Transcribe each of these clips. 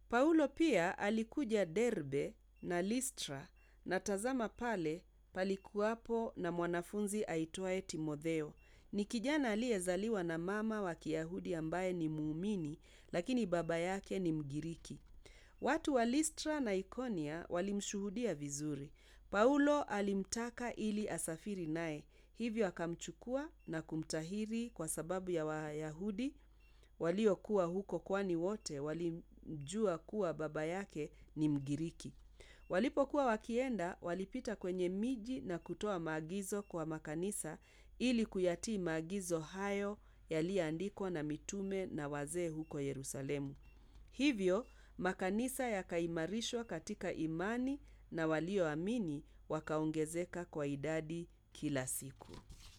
Paulo pia alikuja Derbe na Listra na tazama pale palikuwapo na mwanafunzi aitwaye Timotheo. Ni kijana aliyezaliwa na mama wa Kiyahudi ambaye ni muumini, lakini baba yake ni Mgiriki. Watu wa Listra na Ikonia walimshuhudia vizuri. Paulo alimtaka ili asafiri naye, hivyo akamchukua na kumtahiri kwa sababu ya Wayahudi waliokuwa huko kwani wote walimjua kuwa baba yake ni Mgiriki. Walipokuwa wakienda, walipita kwenye miji na kutoa maagizo kwa makanisa ili kuyatii maagizo hayo yaliyoandikwa na mitume na wazee huko Yerusalemu. Hivyo, makanisa yakaimarishwa katika imani na walioamini wakaongezeka kwa idadi kila siku.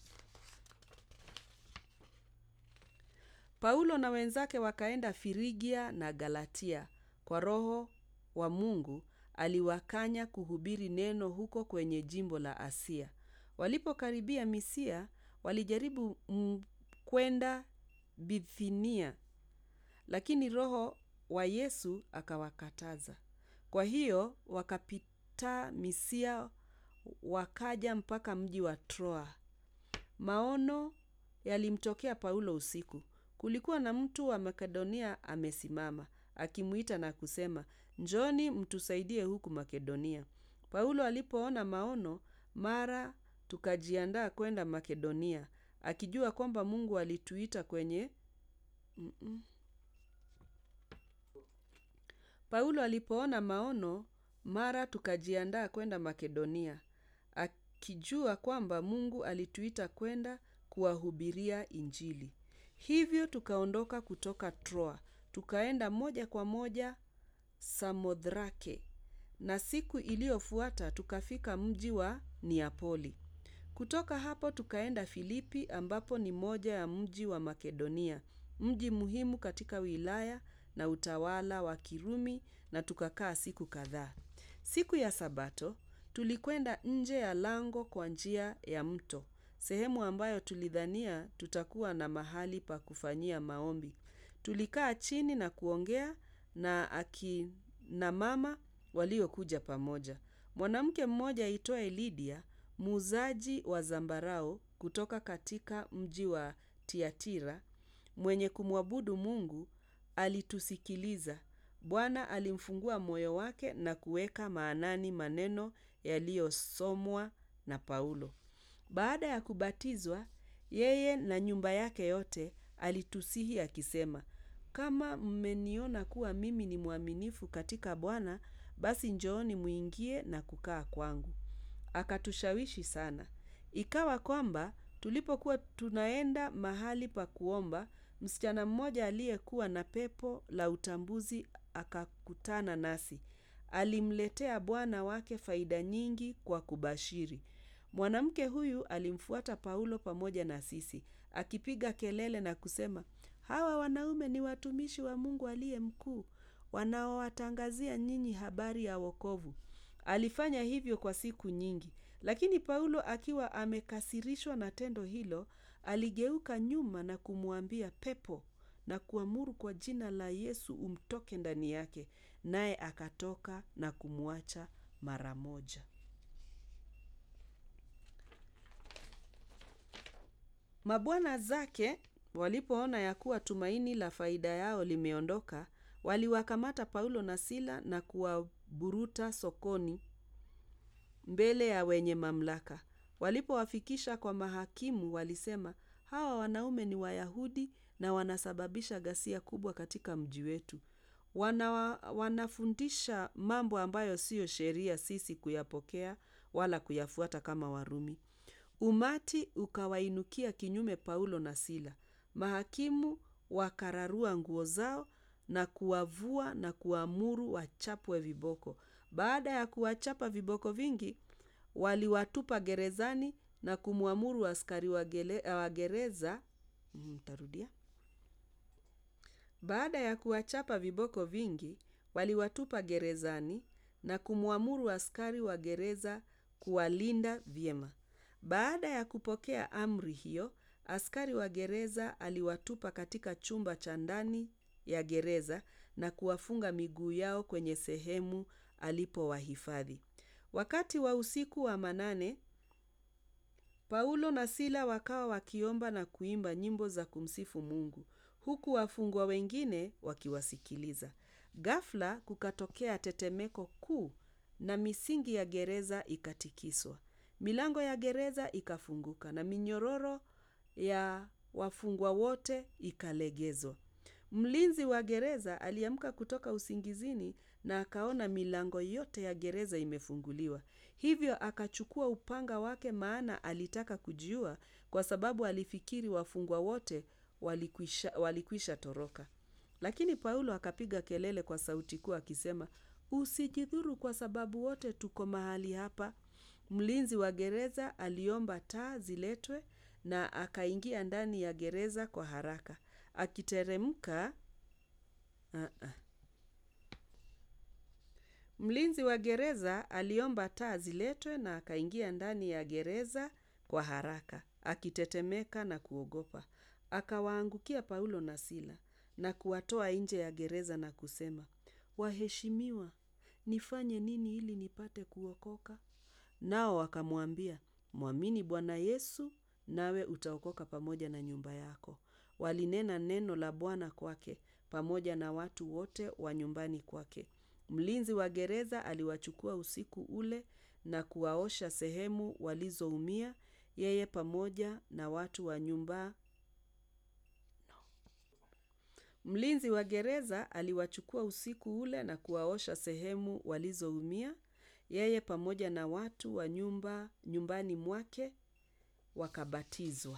Paulo na wenzake wakaenda Firigia na Galatia. Kwa Roho wa Mungu aliwakanya kuhubiri neno huko kwenye jimbo la Asia. Walipokaribia Misia, walijaribu kwenda Bithinia, lakini Roho wa Yesu akawakataza. Kwa hiyo wakapita Misia wakaja mpaka mji wa Troa. Maono yalimtokea Paulo usiku. Kulikuwa na mtu wa Makedonia amesimama, akimuita na kusema, Njooni mtusaidie huku Makedonia. Paulo alipoona maono, mara tukajiandaa kwenda Makedonia, akijua kwamba Mungu alituita kwenye Paulo alipoona maono, mara tukajiandaa kwenda Makedonia, akijua kwamba Mungu alituita kwenda kuwahubiria Injili. Hivyo tukaondoka kutoka Troa, tukaenda moja kwa moja Samothrake, na siku iliyofuata tukafika mji wa Neapoli. Kutoka hapo tukaenda Filipi ambapo ni moja ya mji wa Makedonia, mji muhimu katika wilaya na utawala wa Kirumi na tukakaa siku kadhaa. Siku ya Sabato tulikwenda nje ya lango kwa njia ya mto, sehemu ambayo tulidhania tutakuwa na mahali pa kufanyia maombi. Tulikaa chini na kuongea na akina mama waliokuja pamoja. Mwanamke mmoja aitwaye Lidia, muuzaji wa zambarau kutoka katika mji wa Tiatira, mwenye kumwabudu Mungu, alitusikiliza. Bwana alimfungua moyo wake na kuweka maanani maneno yaliyosomwa na Paulo. Baada ya kubatizwa, yeye na nyumba yake yote alitusihi akisema, kama mmeniona kuwa mimi ni mwaminifu katika Bwana, basi njooni muingie na kukaa kwangu. Akatushawishi sana. Ikawa kwamba tulipokuwa tunaenda mahali pa kuomba, msichana mmoja aliyekuwa na pepo la utambuzi akakutana nasi. Alimletea bwana wake faida nyingi kwa kubashiri. Mwanamke huyu alimfuata Paulo pamoja na sisi, akipiga kelele na kusema, hawa wanaume ni watumishi wa Mungu aliye mkuu, wanaowatangazia nyinyi habari ya wokovu. Alifanya hivyo kwa siku nyingi, lakini Paulo akiwa amekasirishwa na tendo hilo, aligeuka nyuma na kumwambia pepo na kuamuru kwa jina la Yesu umtoke ndani yake, naye akatoka na kumwacha mara moja. Mabwana zake walipoona ya kuwa tumaini la faida yao limeondoka, waliwakamata Paulo na Sila na kuwaburuta sokoni mbele ya wenye mamlaka. Walipowafikisha kwa mahakimu walisema, hawa wanaume ni Wayahudi na wanasababisha ghasia kubwa katika mji wetu. Wana, wanafundisha mambo ambayo siyo sheria sisi kuyapokea wala kuyafuata kama Warumi. Umati ukawainukia kinyume Paulo na Sila. Mahakimu wakararua nguo zao na kuwavua na kuamuru wachapwe viboko. Baada ya kuwachapa viboko vingi, waliwatupa gerezani na kumwamuru askari wa gereza mtarudia. Baada ya kuwachapa viboko vingi, waliwatupa gerezani na kumwamuru askari wa gereza kuwalinda vyema. Baada ya kupokea amri hiyo, askari wa gereza aliwatupa katika chumba cha ndani ya gereza na kuwafunga miguu yao kwenye sehemu alipowahifadhi. Wakati wa usiku wa manane, Paulo na Sila wakawa wakiomba na kuimba nyimbo za kumsifu Mungu, huku wafungwa wengine wakiwasikiliza. Ghafla kukatokea tetemeko kuu na misingi ya gereza ikatikiswa. Milango ya gereza ikafunguka na minyororo ya wafungwa wote ikalegezwa. Mlinzi wa gereza aliamka kutoka usingizini na akaona milango yote ya gereza imefunguliwa. Hivyo akachukua upanga wake maana alitaka kujiua kwa sababu alifikiri wafungwa wote walikwisha, walikwisha toroka. Lakini Paulo akapiga kelele kwa sauti kuu akisema, usijidhuru kwa sababu wote tuko mahali hapa. Mlinzi wa gereza aliomba taa ziletwe na akaingia ndani ya gereza kwa haraka. Akiteremka uh-uh. Mlinzi wa gereza aliomba taa ziletwe na akaingia ndani ya gereza kwa haraka, akitetemeka na kuogopa. Akawaangukia Paulo na Sila na kuwatoa nje ya gereza na kusema, Waheshimiwa, nifanye nini ili nipate kuokoka? Nao wakamwambia, Mwamini Bwana Yesu, nawe utaokoka pamoja na nyumba yako. Walinena neno la Bwana kwake pamoja na watu wote wa nyumbani kwake. Mlinzi wa gereza aliwachukua usiku ule na kuwaosha sehemu walizoumia, yeye pamoja na watu wa nyumba. Mlinzi wa gereza aliwachukua usiku ule na kuwaosha sehemu walizoumia, yeye pamoja na watu wa nyumba nyumbani mwake wakabatizwa.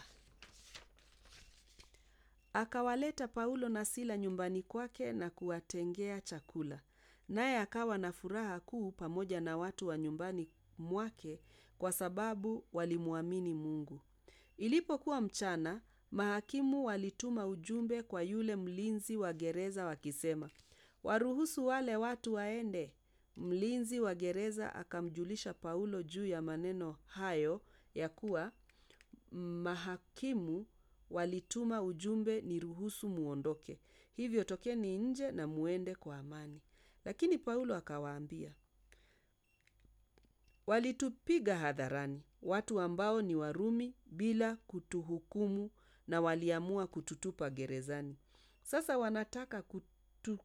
Akawaleta Paulo na Sila nyumbani kwake na kuwatengea chakula. Naye akawa na furaha kuu pamoja na watu wa nyumbani mwake kwa sababu walimwamini Mungu. Ilipokuwa mchana, mahakimu walituma ujumbe kwa yule mlinzi wa gereza wakisema, waruhusu wale watu waende. Mlinzi wa gereza akamjulisha Paulo juu ya maneno hayo ya kuwa mahakimu walituma ujumbe niruhusu muondoke. Hivyo tokeni nje na muende kwa amani. Lakini Paulo akawaambia, walitupiga hadharani, watu ambao ni Warumi bila kutuhukumu na waliamua kututupa gerezani. Sasa wanataka kutu...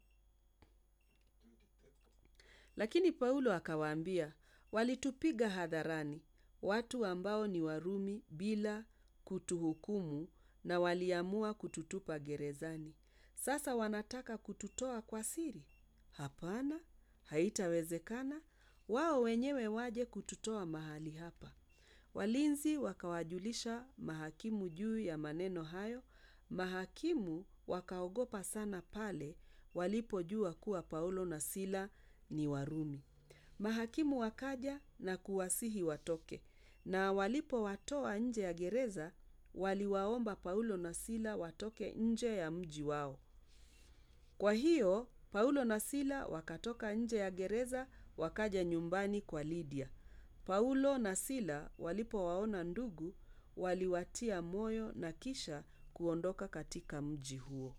Lakini Paulo akawaambia, walitupiga hadharani, watu ambao ni Warumi bila kutuhukumu na waliamua kututupa gerezani. Sasa wanataka kututoa kwa siri? Hapana, haitawezekana. Wao wenyewe waje kututoa mahali hapa. Walinzi wakawajulisha mahakimu juu ya maneno hayo. Mahakimu wakaogopa sana pale walipojua kuwa Paulo na Sila ni Warumi. Mahakimu wakaja na kuwasihi watoke, na walipowatoa nje ya gereza, waliwaomba Paulo na Sila watoke nje ya mji wao. Kwa hiyo Paulo na Sila wakatoka nje ya gereza wakaja nyumbani kwa Lidia. Paulo na Sila walipowaona ndugu, waliwatia moyo na kisha kuondoka katika mji huo.